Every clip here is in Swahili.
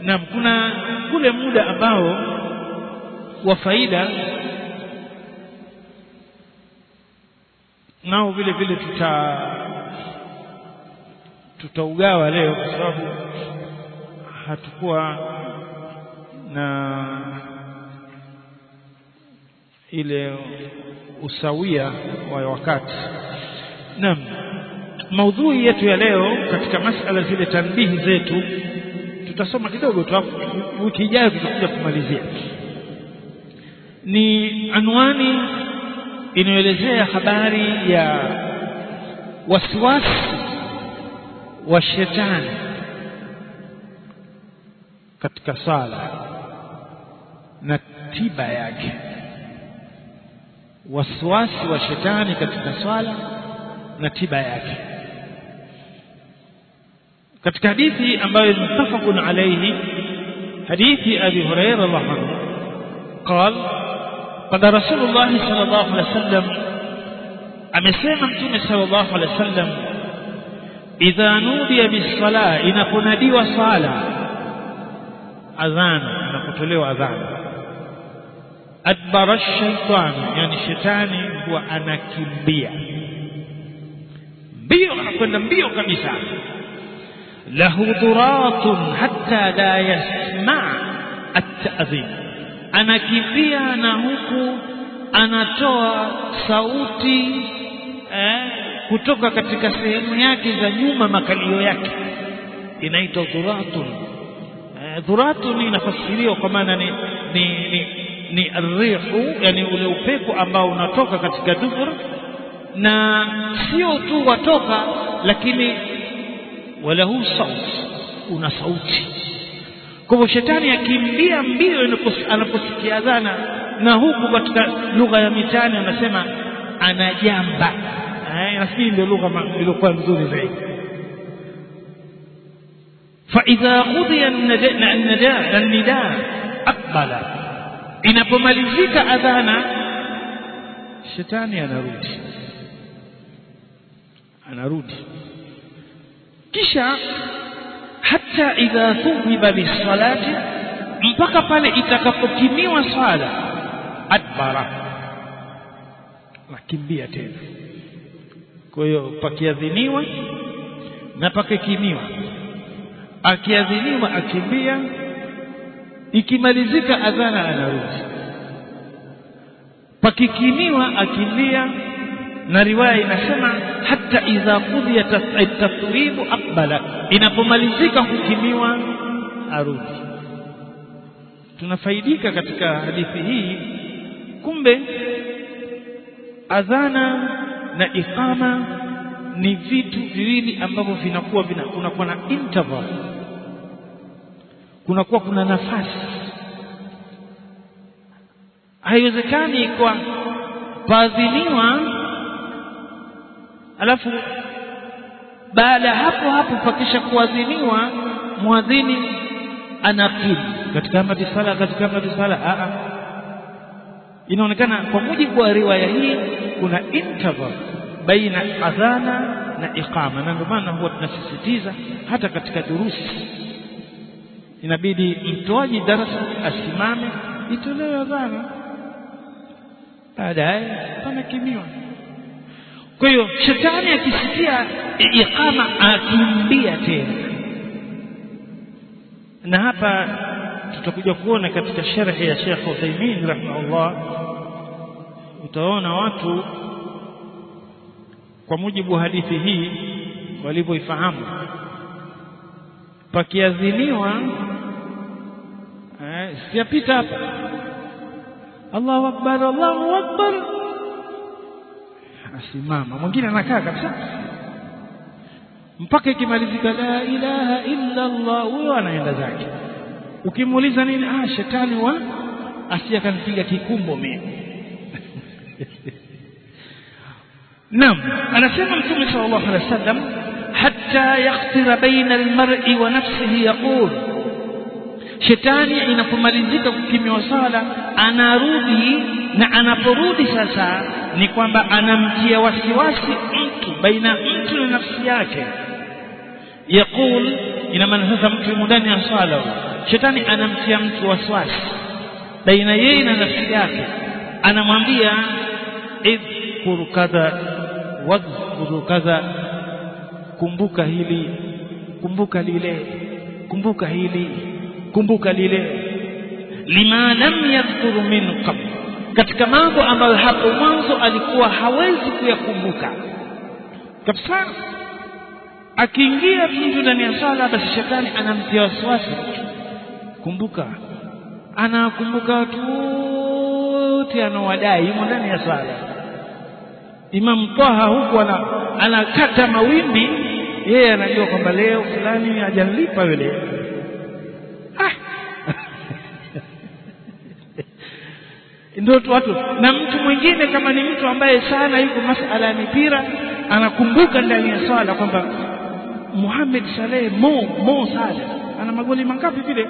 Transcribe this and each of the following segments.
naam kuna kule muda ambao wa faida nao vile vile tuta tutaugawa leo kwa sababu hatukuwa na ile usawia wa wakati naam maudhui yetu ya leo katika masala zile tanbihi zetu tutasoma kidogo tu wiki ijayo tutakuja kumalizia ni anwani inayoelezea habari ya wasiwasi wa shetani katika sala na tiba yake wasiwasi wa shetani katika swala na tiba yake katika hadithi ambayo ni mutafaqun alayhi hadithi abi hurairah radhiallahu anhu قال قال رسول الله صلى الله عليه وسلم amesema mtume sallallahu alaihi wasallam idha nudiya bis-sala inaponadiwa sala adhan inapotolewa adhan adbara shaytan yani shetani huwa anakimbia mbio anakwenda mbio kabisa lahu duratun hatta la yasma at-ta'dhin anakimbia na huku anatoa sauti eh, kutoka katika sehemu yake za nyuma makalio yake inaitwa dhuratun eh, dhuratun inafasiriwa kwa maana ni ni, ni, ni rihu yani ule upepo ambao unatoka katika dubur na sio tu watoka lakini walahu saut una sauti kwa hivyo shetani akimbia mbio anaposikia adhana na huku katika lugha ya mitani anasema anajamba eh, nafikiri ndio lugha iliyokuwa nzuri zaidi فإذا قضي النداء النداء أقبل inapomalizika adhana shetani anarudi anarudi kisha hata idha thuhiba bisalati mpaka pale itakapokimiwa swala adbara nakimbia tena kwa hiyo pakiadhiniwa na pakikimiwa akiadhiniwa akimbia ikimalizika adhana anarudi pakikimiwa akimbia na riwaya inasema hata idha qudhiya at-tathwibu aqbala inapomalizika kukimiwa arudi tunafaidika katika hadithi hii kumbe adhana na iqama ni vitu viwili ambavyo vinakuwa vina kunakuwa na interval kunakuwa kuna nafasi haiwezekani kwa paadhiniwa alafu baada hapo hapo pakisha kuadhiniwa mwadhini anakimu katika amati sala katika amati sala a inaonekana kwa mujibu wa riwaya hii kuna interval baina adhana na iqama na ndio maana huwa tunasisitiza hata katika durusi inabidi mtoaji darasa asimame itolewe adhana baadaye panakimiwa kwa hiyo shetani akisikia iqama akimbia tena na hapa tutakuja kuona katika sharhi ya Sheikh Uthaymeen rahimahullah utaona watu kwa mujibu wa hadithi hii walivyoifahamu pakiadhiniwa eh, siyapita hapa Allahu akbar Allahu akbar asimama mwingine anakaa kabisa mpaka ikimalizika la ilaha illa Allah huyo anaenda zake ukimuuliza nini ah shetani wa asije akanipiga kikumbo mimi Naam anasema Mtume sallallahu alaihi wasallam hatta yaktira baina almar'i wa nafsihi yaqul Shetani inapomalizika kukimiwa sala anarudi na anaporudi sasa ni kwamba anamtia wasiwasi mtu baina mtu na nafsi yake yaqul ina maana sasa mtu yumo ndani ya sala shetani anamtia mtu waswasi baina yeye na nafsi yake anamwambia idhkuru kadha wadhkuru kadha kumbuka hili kumbuka lile kumbuka hili kumbuka lile lima lam yadhkuru min qabl katika mambo ambayo hapo mwanzo alikuwa hawezi kuyakumbuka kabisa akiingia mtu ndani ya sala basi shetani anamtia wasiwasi kumbuka anakumbuka watu wote anawadai yumo ndani ya sala Imam Taha huku ana, anakata mawimbi yeye anajua kwamba leo fulani hajanilipa yule ah. ndio watu na mtu mwingine kama ni mtu ambaye sana yuko masala ya mipira anakumbuka ndani ya swala kwamba Muhammad Saleh Mo Mo Saleh ana magoli mangapi vile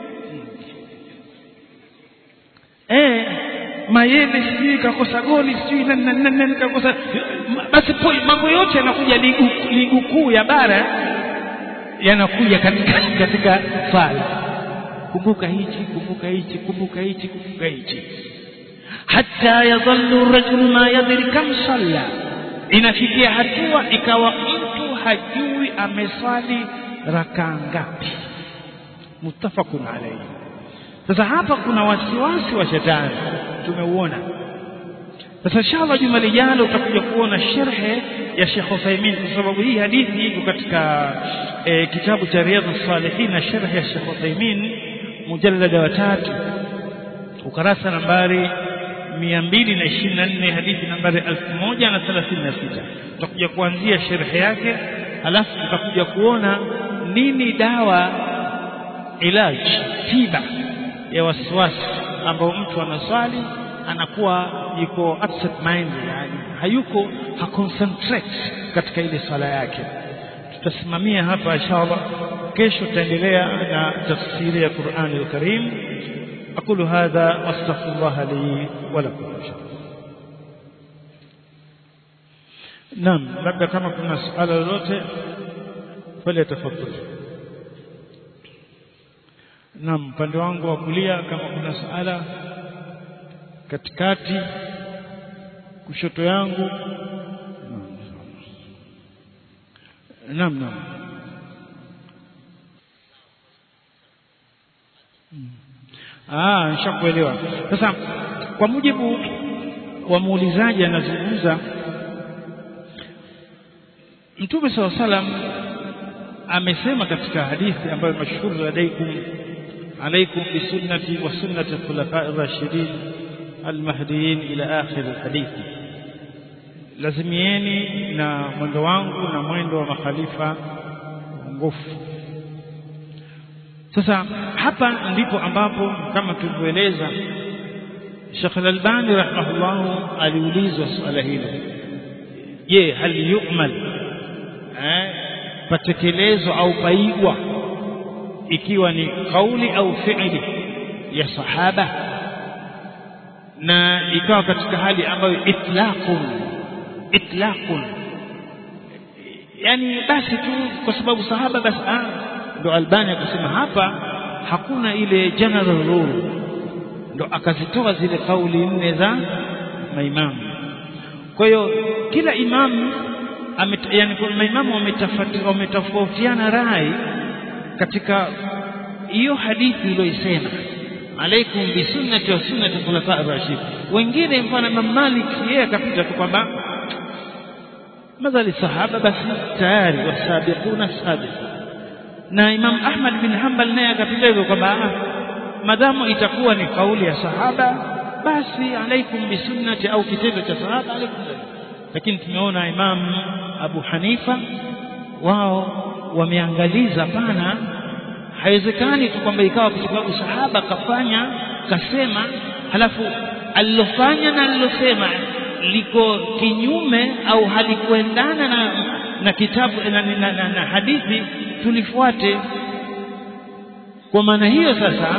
eh Mayele sijui kakosa goli sijui nani nani nani kakosa basi mambo yote yanakuja ligu, ligu kuu ya bara yanakuja katika katika swala kumbuka hichi kumbuka hichi kumbuka hichi kumbuka hichi hatta yadhallu rajul ma yadri kam salla inafikia hatua ikawa mtu hajui ameswali rakaa ngapi muttafaqun alayhi sasa hapa kuna wasiwasi wa shetani tumeuona sasa inshallah juma lijalo utakuja kuona sherhe ya Sheikh Uthaymeen kwa sababu hii hadithi iko katika e, kitabu cha Riyadhus Salihin na sherhe ya Sheikh Uthaymeen mujallada wa tatu ukarasa nambari 224 hadithi nambari 1036 tutakuja kuanzia sherhe yake alafu tutakuja kuona nini dawa ilaj tiba ya wasiwasi ambao mtu anaswali anakuwa yuko upset mind yani hayuko haconcentrate katika ile swala yake tutasimamia hapa inshallah kesho tutaendelea na tafsiri ya Qur'an al-Karim أقول هذا وأستغفر الله لي ولكم إن شاء الله نعم labda kama kuna suala lolote falyatafadhali naam upande wangu wa kulia kama kuna suala katikati kushoto yangu naam naam Ah, nishakuelewa. Sasa kwa mujibu wa muulizaji anazungumza Mtume SAW salam amesema katika hadithi ambayo mashuhuri alaikum alaikum bisunnati wa sunnati khulafai rashidin almahdiyin ila akhir alhadithi lazimieni na mwendo wangu na mwendo wa makhalifa ngufu sasa hapa ndipo ambapo kama tulivyoeleza Sheikh Al-Albani rahimahullah aliulizwa swala hilo je hal yu'mal eh patekelezwa au paigwa ikiwa ni kauli au fi'li ya sahaba na ikawa katika hali ambayo itlaqun itlaqun yani basi tu kwa sababu sahaba basi ah ndo Albani akasema hapa hakuna ile general rule ndo akazitoa zile kauli nne za maimamu kwa hiyo kila imamu yani maimamu wametofautiana rai katika hiyo hadithi iliyoisema alaikum bisunnati wa sunnati khulafa ar-rashid wengine mfano Imam Malik yeye akapita tu kwamba madhali sahaba basi tayari wasabiquna sabiqun na Imam Ahmad bin Hanbal naye akapita hivyo kwamba madamu itakuwa ni kauli ya sahaba basi alaikum bisunnati au kitendo cha sahaba alaikum lakini tumeona Imam Abu Hanifa wao wameangaliza pana haiwezekani tu kwamba ikawa kwa sababu sahaba kafanya kasema halafu alilofanya na alilosema liko kinyume au halikuendana na na kitabu na, na, na, na hadithi tulifuate kwa maana hiyo sasa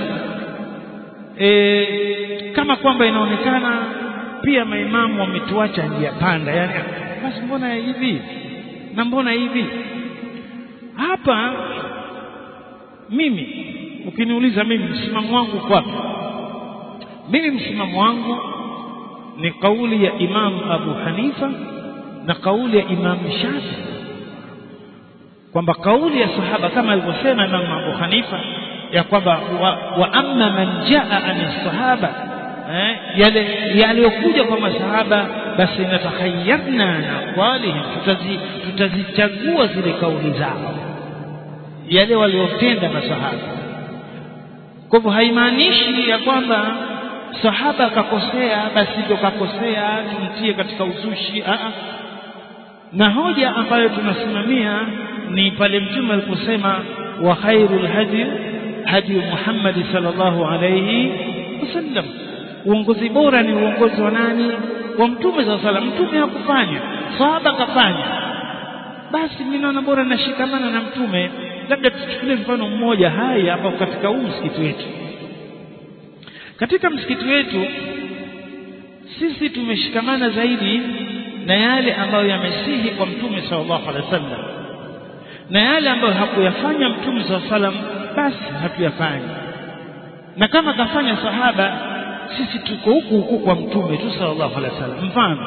e, kama kwamba inaonekana pia maimamu wametuacha njia panda yani basi mbona hivi na mbona hivi hapa mimi ukiniuliza mimi msimamo wangu kwapi mimi msimamo wangu ni kauli ya Imam Abu Hanifa na kauli ya Imam Shafi kwamba kauli ya sahaba kama alivyosema Imam Abu Hanifa ya kwamba wa, wa amma man jaa an sahaba eh, yale yaliyokuja kwa masahaba basi natakhayyarna na aqwalihim tutazi, tutazichagua zile kauli zao yale waliotenda masahaba kwa hivyo haimaanishi ya kwamba sahaba akakosea basi ndio kakosea tumtie katika uzushi a na hoja ambayo tunasimamia ni pale mtume aliposema wa khairul hadi hadi Muhammad sallallahu alayhi wasallam uongozi bora ni uongozi wa nani wa mtume sallallahu alayhi mtume hakufanya sahaba kafanya basi mimi naona bora nashikamana na mtume labda tuchukulie mfano mmoja hai hapa katika huu msikiti wetu katika msikiti wetu sisi tumeshikamana zaidi na yale ambayo yamesihi kwa mtume sallallahu alaihi wasallam na yale ambayo hakuyafanya mtume sallallahu alaihi wasallam basi hatuyafanyi na kama kafanya sahaba sisi tuko huku huku kwa mtume tu sallallahu alaihi wasallam mfano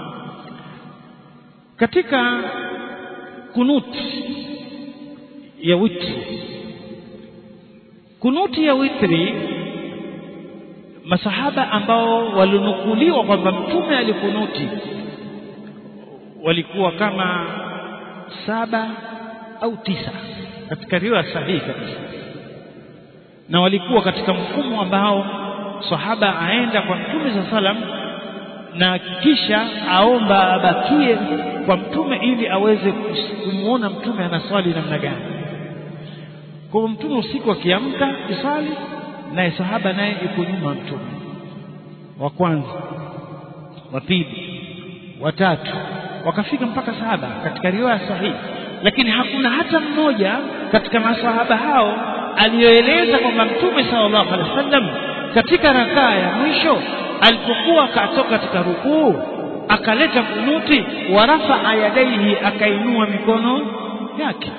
katika kunuti ya witri kunuti ya witri masahaba ambao walinukuliwa kwamba mtume alikunuti walikuwa kama saba au tisa katika riwaya sahihi kabisa na walikuwa katika mfumo ambao sahaba aenda kwa mtume saa salam na kisha aomba abakie kwa mtume ili aweze kumwona mtume anaswali namna gani kwa mtume usiku akiamka kusali naye sahaba naye yuko nyuma mtume wa kwanza wa pili wa tatu wakafika mpaka saba katika riwaya sahihi lakini hakuna hata mmoja katika masahaba hao aliyoeleza kwamba mtume sallallahu alaihi wasallam katika rakaa ya mwisho alipokuwa akatoka katika rukuu akaleta kunuti warafa yadaihi akainua mikono yake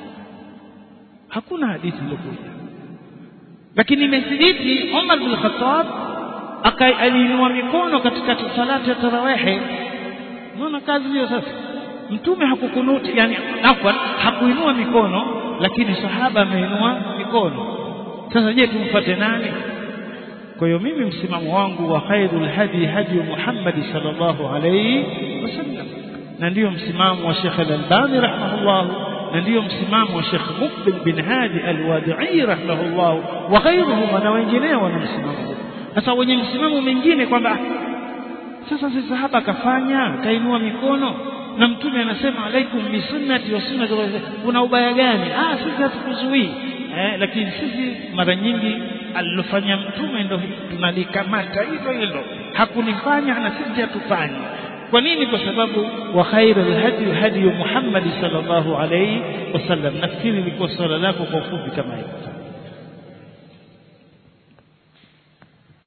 hakuna hadithi iliyokuja lakini imethibiti Umar bin Khattab aliinua mikono katika salati ya tarawehe unaona kazi hiyo sasa mtume hakukunuti yani afwan hakuinua mikono lakini sahaba ameinua mikono sasa je tumfuate nani kwa hiyo mimi msimamo wangu wa khairul hadi hadi Muhammad sallallahu alayhi wasallam na ndiyo msimamo wa Sheikh Al-Albani rahimahullah na ndiyo msimamo wa Sheikh Muqbil bin Hadi Al-Wadi'i rahimahullah wa ghayruhum na wengineo wana msimamo huu sasa wenye msimamo mwingine kwamba sasa si sahaba kafanya kainua mikono na mtume anasema alaikum bisunnati wa sunnati kuna ubaya gani ah sisi hatukuzuii eh, lakini sisi mara nyingi alilofanya mtume ndo tunalikamata hilo hilo hakulifanya na sisi hatufanyi kwa nini kwa sababu wa khairul hadi hadi Muhammad sallallahu alayhi wasallam nafikiri ilikuwa swala lako kwa ufupi kama hivyo